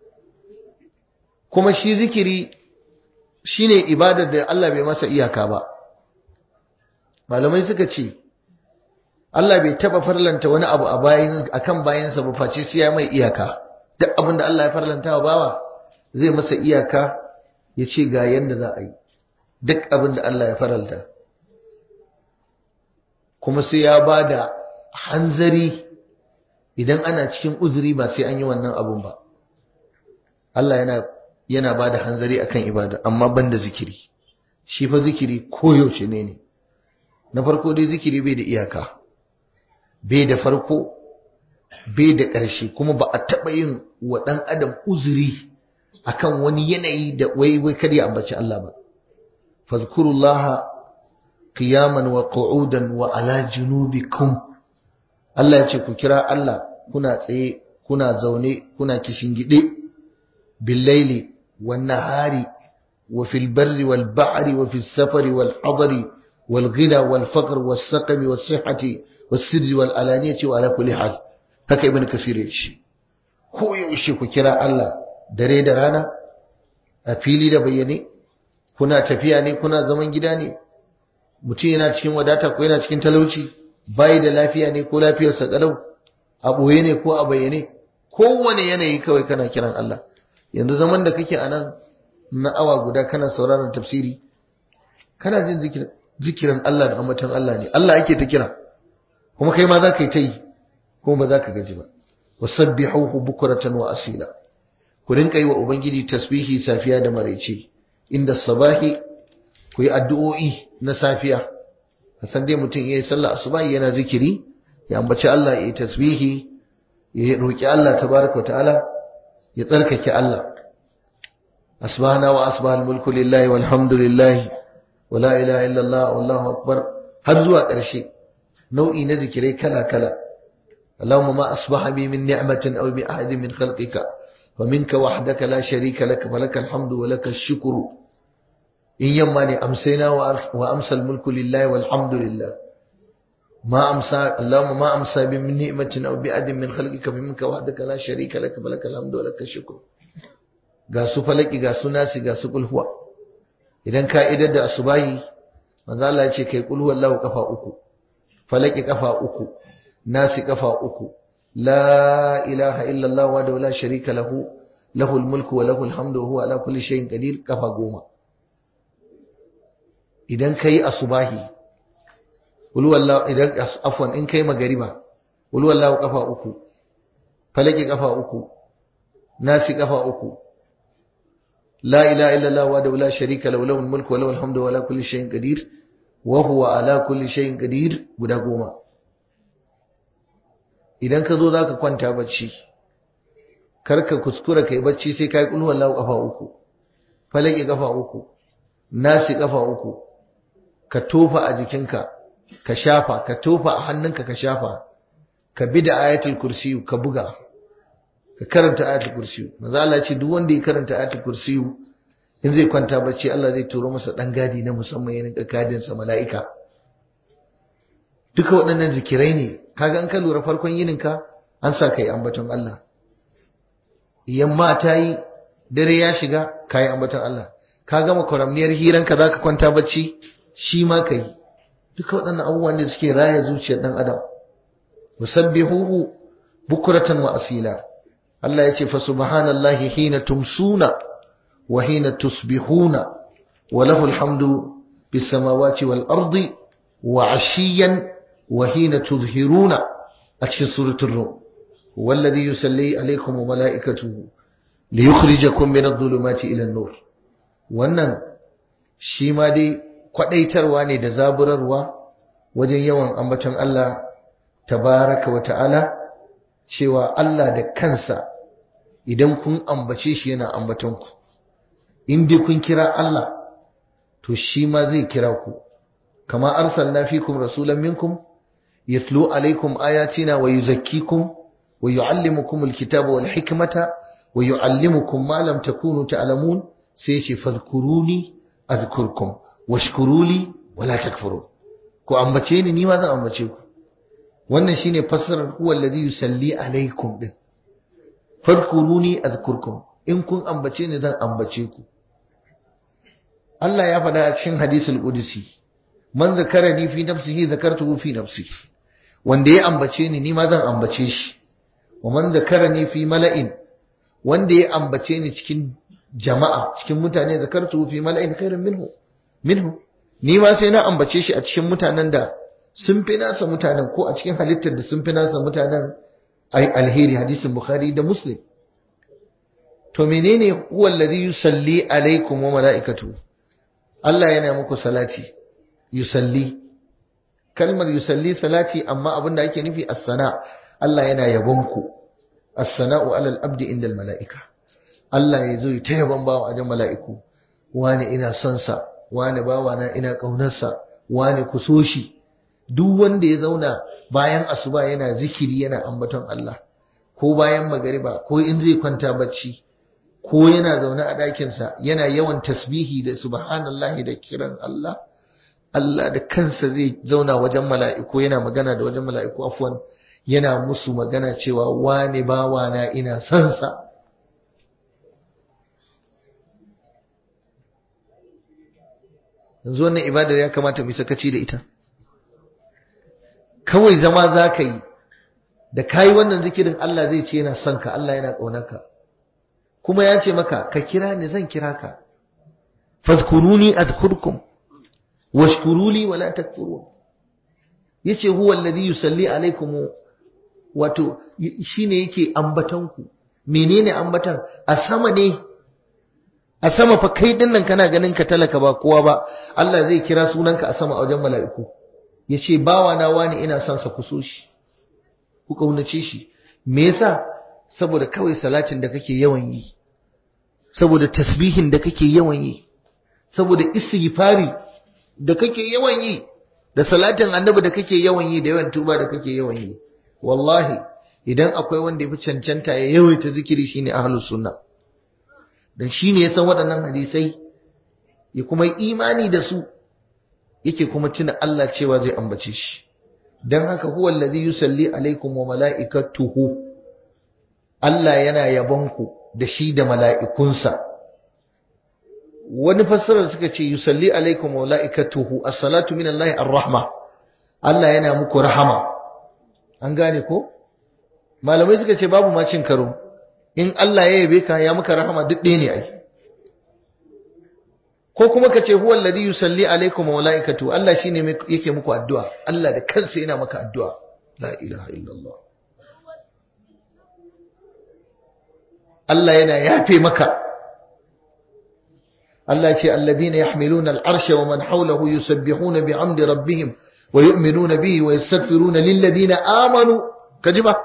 kuma shi zikiri shine ibadar da Allah bai masa iyaka ba malamai suka ce Allah bai taba farlanta wani abu a bayin akan bayansa ba face sai ya mai iyaka duk abin da Allah ya farlanta wa bawa zai masa iyaka ya ce ga yanda za a yi duk abin da Allah ya faralta kuma sai ya ba da hanzari idan ana cikin uzuri ba sai an yi wannan abun ba Allah yana yana ba da hanzari akan ibada amma banda zikiri shi fa zikiri koyaushe ne ne na farko dai zikiri bai da iyaka bai da farko bai da ƙarshe kuma ba a taɓa yin wa ɗan adam uzuri akan wani yanayi da wai wai kar ya ambaci Allah ba fazkurullaha qiyaman wa qu'udan wa ala junubikum Allah ya ce ku kira Allah kuna tsaye kuna zaune kuna kishingide billaili wan nahari wa fil barri wal bahri wa fis safari wal hadari wal ghina wal faqr was saqami was sihhati was sirri wal alaniyati wa ala kulli hal haka ibn kasir ya ce ko yaushe ku kira Allah dare da rana a fili da bayyane kuna tafiya ne kuna zaman gida ne mutum yana cikin wadata ko yana cikin talauci bai da lafiya ne ko lafiyarsa kalau a ɓoye ne ko a bayyane kowane yanayi kawai kana kiran Allah yanzu zaman da kake a nan na awa guda kana sauraron tafsiri kana jin zikirin Allah da ambaton Allah ne Allah ake ta kira kuma kai ma za ka yi ta yi kuma ba za ka gaji ba wasabbihuhu bukratan wa asila ku rinka yi wa ubangiji tasbihi safiya da maraice inda sabahi ku yi addu'o'i na safiya san dai mutum yayi sallah asubahi yana zikiri ya ambaci Allah ya yi tasbihi ya roki Allah tabaraka ta'ala ya tsarkake Allah asbahana wa asbahal mulku lillahi walhamdulillahi wa la ilaha illallah wallahu akbar har zuwa ƙarshe nau'i na zikirai kala kala اللهم ما أصبح بي من نعمة أو بأحد من خلقك ومنك وحدك لا شريك لك فلك الحمد ولك الشكر إن يماني أمسينا وأمسى الملك لله والحمد لله ما أمسى اللهم ما أمسى بي من نعمة أو بأحد من خلقك فمنك وحدك لا شريك لك فلك الحمد ولك الشكر ga su falaki ga su nasi ga su kulhuwa idan ka idar da asubahi manzo Allah ya ce kai kulhuwa Allah kafa uku falaki kafa uku nasi kafa uku la ilaha illallah wa la sharika lahu lahul mulku wa lahul hamdu wa huwa ala kulli shay'in qadir kafa goma idan kai asubahi qul wallahu idan afwan in kai magariba qul wallahu kafa uku falaki kafa uku nasi kafa uku la ilaha illallah wa la sharika lahu lahul mulku wa lahul hamdu wa ala kulli shay'in qadir wa huwa ala kulli shay'in qadir guda goma idan ka zo za ka kwanta bacci karka kuskura kai bacci sai ka yi ƙulwar lau ƙafa uku falake ƙafa uku nasi ƙafa uku ka tofa a jikinka ka shafa ka tofa a hannunka ka shafa ka bi da ayatul kursiyu ka buga ka karanta ayatul kursiyu maza Allah ce duk wanda ya karanta ayatul kursiyu in zai kwanta bacci Allah zai turo masa dan gadi na musamman ya rinka gadin sa mala'ika duka waɗannan zikirai ne kaga an ka lura farkon yininka an sa kai ambaton Allah yamma ta yi dare ya shiga kayi ambaton Allah ka gama kwaramniyar hiranka zaka kwanta bacci shi ma kai duka waɗannan abubuwan da suke raya zuciyar dan adam musabbihuhu bukratan wa asila Allah ya ce fa subhanallahi hina tumsuna wa hina tusbihuna wa lahu alhamdu bis samawati wal ardi wa ashiyan wa hina tudhiruna a cikin suratul rum والذي يسلي عليكم وملائكته ليخرجكم من الظلمات إلى النور wannan shi ma dai kwadaitarwa ne da zaburarwa wajen yawan ambaton Allah tabaraka wa ta'ala cewa Allah da kansa idan kun ambace shi yana ambaton ku in dai kun kira Allah to shi ma zai kira ku kama arsalna fikum rasulan minkum yatlu alaikum ayatina wa yuzakkikum ويعلمكم الكتاب والحكمة ويعلمكم ما لم تكونوا تعلمون سيشي فاذكروني أذكركم واشكروا لي ولا تكفرون ku ambace ni ni ma zan ambace ku wannan shine fassarar huwa alladhi yusalli alaikum din fadkuruni azkurkum in kun ambace ni zan ambace ku Allah ya faɗa a cikin hadisul qudsi man zakarani fi nafsihi zakartuhu fi nafsi wanda ya ambace ni ni ma zan ambace shi wa man zakarani fi mala'in wanda ya ambace ni cikin jama'a cikin mutane zakartuhu fi mala'in khairin minhu minhu ni ma sai na ambace shi a cikin mutanen da sun fi nasa mutanen ko a cikin halittar da sun fi nasa mutanen ai alheri hadisin bukhari da muslim to menene huwa alladhi yusalli alaikum wa malaikatu Allah yana muku salati yusalli kalmar yusalli salati amma abinda ake nufi as-sana Allah yana yabon ku as-sana'u 'ala al-abdi inda al-mala'ika Allah ya zo ta yabon bawa a mala'iku wani ina son sa wani bawana ina ƙaunarsa wani ku so shi duk wanda ya zauna bayan asuba yana zikiri yana ambaton Allah ko bayan magariba ko in zai kwanta bacci ko yana zaune a ɗakinsa yana yawan tasbihi da subhanallahi da kiran Allah Allah da kansa zai zauna wajen mala'iku yana magana da wajen mala'iku afwan yana musu magana cewa wani bawana ina son sa yanzu wannan ibadar ya kamata mu sakaci da ita kawai zama za ka yi da ka yi wannan zikirin Allah zai ce yana son ka Allah yana ƙaunarka kuma ya ce maka ka kira ni zan kira ka fazkuruni azkurkum washkuruli wala takfurun yace huwa alladhi yusalli alaikum wato shine yake ambatan ku menene ambatan a sama ne a sama fa kai dinnan kana ganin ka talaka ba kowa ba Allah zai kira sunanka a sama a wajen mala'iku yace bawa na wani ina son sa kuso shi ku kaunace shi me yasa saboda kawai salatin da kake yawan yi saboda tasbihin da kake yawan yi saboda istighfari da kake yawan yi da salatin annabi da kake yawan yi da yawan tuba da kake yawan yi wallahi idan akwai wanda ya fi cancanta ya yawaita zikiri shine ahlus sunna dan shine ya san waɗannan hadisai ya kuma imani da su yake kuma tuna Allah cewa zai ambace shi dan haka huwa allazi yusalli alaikum wa mala'ikatuhu Allah yana yabonku da shi da mala'ikunsa wani fassarar suka ce yusalli alaikum wa mala'ikatuhu as-salatu min Allah ar-rahma Allah yana muku rahama an gane ko malamai suka ce babu ma cin karo in Allah ya yabe ka ya maka rahama duk ɗaya ne ai ko kuma ka ce huwa alladhi yusalli alaikum wa malaikatu Allah shine yake muku addu'a Allah da kansa yana maka addu'a la ilaha illallah Allah yana yafe maka Allah ce alladhina yahmiluna al'arsha wa man hawlahu yusabbihuna bihamdi rabbihim wa yu'minuna bihi wa yastaghfiruna lil ladina amanu kajiba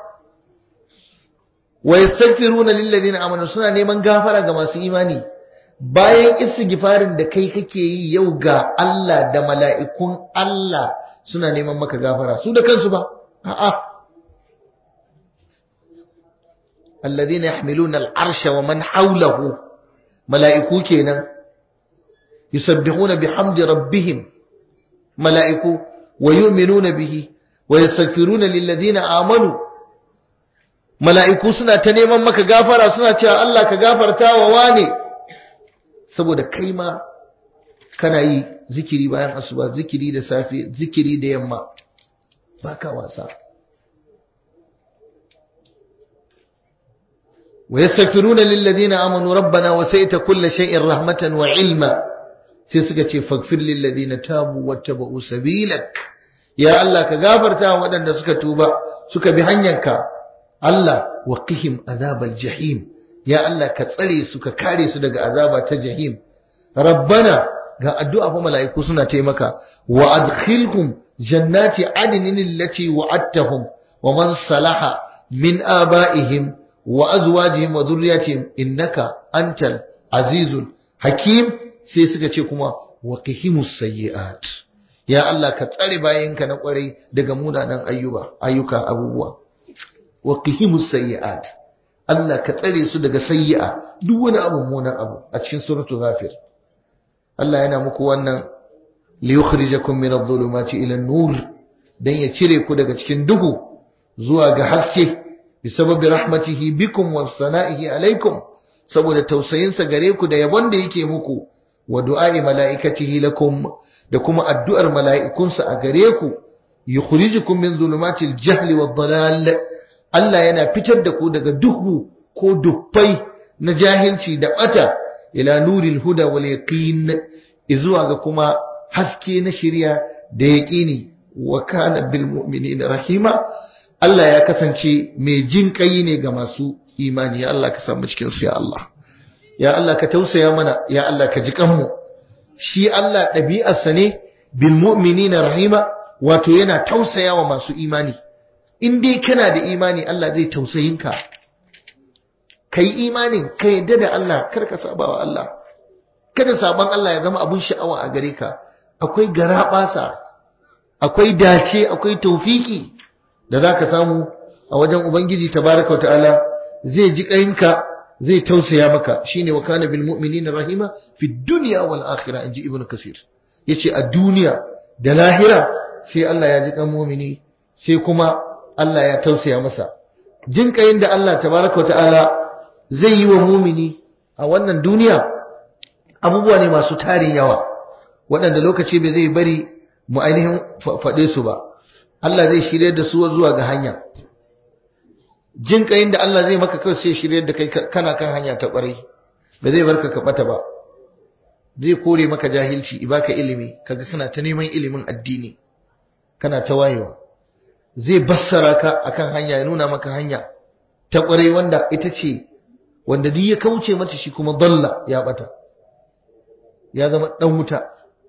wa yastaghfiruna lil ladina amanu suna neman gafara ga masu imani bayan istighfarin da kai kake yi yau ga Allah da mala'ikun Allah suna neman maka gafara su da kansu ba a'a alladhina yahmiluna al'arsha wa man hawlahu mala'iku kenan yusabbihuna bihamdi rabbihim mala'iku wa yu'minuna bihi wa yastaghfiruna lilladheena amanu mala'iku suna ta neman maka gafara suna cewa Allah ka gafarta wa wane saboda kai ma kana yi zikiri bayan asuba zikiri da safe zikiri da yamma baka wasa ويستغفرون للذين آمنوا ربنا وسيت كل شيء رحمة وعلما sai suka ce faghfir lil ladina tabu wattaba'u sabilak ya Allah ka gafarta waɗanda suka tuba suka bi hanyarka Allah waqihim azabal jahim ya Allah ka tsare su ka kare su daga azaba ta jahim rabbana ga addu'a fa mala'iku suna taimaka wa adkhilhum jannati adnin allati wa'adtahum wa man salaha min aba'ihim wa azwajihim wa dhurriyyatihim innaka antal azizul hakim sai suka ce kuma wa qihimus sayyi'at ya Allah ka tsare bayinka na kwarai daga munanan ayyuba ayyuka abubuwa wa qihimus sayyi'at Allah ka tsare su daga sayyi'a duk wani abu munan abu a cikin suratul ghafir Allah yana muku wannan li yukhrijakum min adh-dhulumati ila an-nur dan ya cire ku daga cikin duhu zuwa ga haske bisababi rahmatihi bikum wa sana'ihi alaikum saboda tausayinsa gare ku da yabon da yake muku wa du'a'i mala'ikatihi lakum da kuma addu'ar mala'ikunsa a gare ku yukhrijukum min zulumatil jahli wad dalal Allah yana fitar da ku daga duhu ko dufai na jahilci da bata ila nuril huda wal yaqin izuwa ga kuma haske na shari'a da yaqini wa kana bil mu'minina rahima Allah ya kasance mai jin kai ne ga masu imani ya Allah ka samu cikin su ya Allah ya Allah ka tausaya mana ya Allah ka ji kanmu shi Allah ɗabi'arsa ne bil mu'minina rahima wato yana tausaya wa masu imani in dai kana da imani Allah zai tausayin ka kai imanin ka yadda da Allah kar ka saba wa Allah kada saban Allah ya zama abun sha'awa a gare ka akwai garabasa akwai dace akwai taufiki da za ka samu a wajen Ubangiji tabaraka wa ta'ala zai ji ƙayinka zai tausaya maka shine wa kana bil mu'minina rahima fi dunya wal akhirah inji ibnu kasir yace a duniya da lahira sai Allah ya ji kan mu'mini sai kuma Allah ya tausaya masa jin ƙayin da Allah tabaraka wa ta'ala zai yi wa mu'mini a wannan duniya abubuwa ne masu tarin yawa waɗanda lokaci bai zai bari mu ainihin faɗe su ba Allah zai shirye da su zuwa ga hanya jin kayin da Allah zai maka kawai sai shirye da kai kana kan hanya ta ƙwarai ba zai barka ka bata ba zai kore maka jahilci ibaka ilimi kaga kana ta neman ilimin addini kana ta wayewa zai bassara ka akan hanya ya nuna maka hanya ta ƙwarai wanda ita ce wanda duk ya kauce mata shi kuma dalla ya bata ya zama dan wuta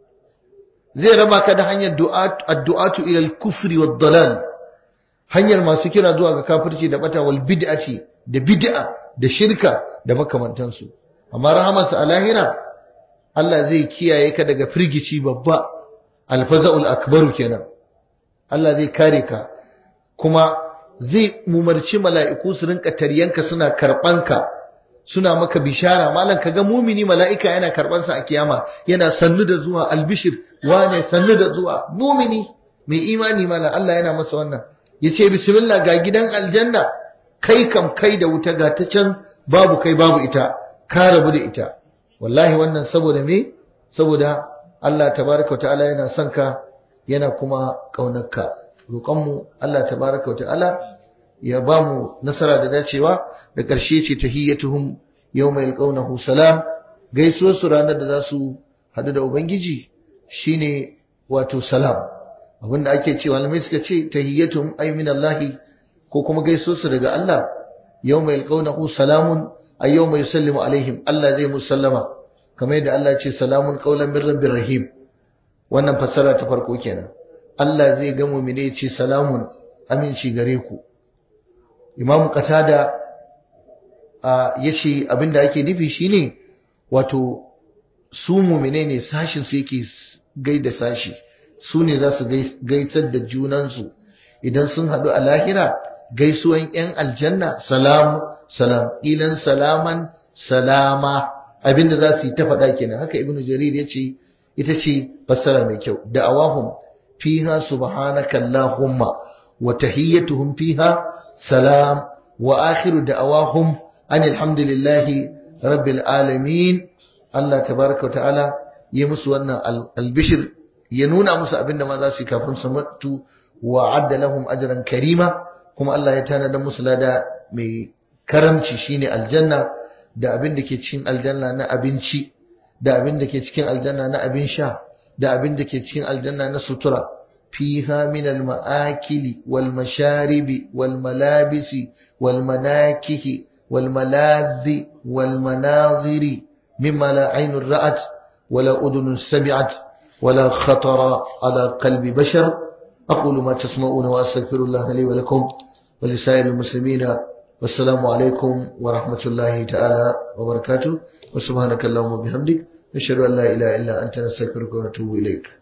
zai raba ka da hanyar addu'atu ila al-kufri wad dalal hanyar masu kira zuwa ga kafirci da bata wal bid'ati da bid'a da shirka da makamantansu amma rahamarsa a lahira Allah zai kiyaye ka daga firgici babba alfaza'ul akbaru kenan Allah zai kare ka kuma zai umarci mala'iku su rinka taryanka suna karbanka suna maka bishara malam kaga mumini mala'ika yana karban sa a kiyama yana sannu da zuwa albishir wane sannu da zuwa mumini mai imani malam Allah yana masa wannan yace bismillah ga gidan aljanna kai kam kai da wuta ga ta can babu kai babu ita ka rabu da ita wallahi wannan saboda me saboda Allah tabaraka ta'ala yana son ka yana kuma kaunarka roƙonmu Allah tabaraka ta'ala ya ba mu nasara da dacewa da ƙarshe ce tahiyyatuhum yawma yalqawnahu salam gaisuwar su ranar da za su haɗu da ubangiji shine wato salam abinda ake cewa malamai suka ce tahiyyatuhum ay min Allah ko kuma gaisuwar su daga Allah yawma yalqawnahu salamun ay yawma yusallimu alaihim Allah zai musallama kamar yadda Allah ce salamun qawlan min rabbir rahim wannan fassara ta farko kenan Allah zai ga mu'mine ya ce salamun aminci gare ku Imam Qatada ya ce abinda ake nufi shine wato su mu'mine ne sashin su yake gaida sashi su ne za su gaisar da junansu idan sun haɗu a lahira gaisuwan 'yan aljanna salamu salam ilan salaman salama abinda za su yi ta faɗa kenan haka ibnu jarir ya ce ita ce fassara mai kyau da'awahum fiha subhanaka allahumma wa tahiyyatuhum fiha salam wa akhiru da'awahum anil hamdulillahi rabbil alamin Allah tabaraka wa ta'ala yi musu wannan albishir ya nuna musu abinda ma za su yi kafin su mutu wa adda lahum ajran karima kuma Allah ya tanada musu lada mai karamci shine aljanna da abin da ke cikin aljanna na abinci da abin da ke cikin aljanna na abin sha da abin da ke cikin aljanna na sutura fiha min al-ma'akili wal masharibi wal malabisi wal manakihi wal maladhi wal manaziri mimma la aynun ra'at wala udhunun sami'at wala khatara ala qalbi bashar aqulu ma tasma'una wa astaghfirullah li wa lakum wa li sa'iril muslimina والسلام عليكم ورحمة الله تعالى وبركاته وسبحانك اللهم وبحمدك نشهد أن لا إله إلا أنت نستغفرك ونتوب إليك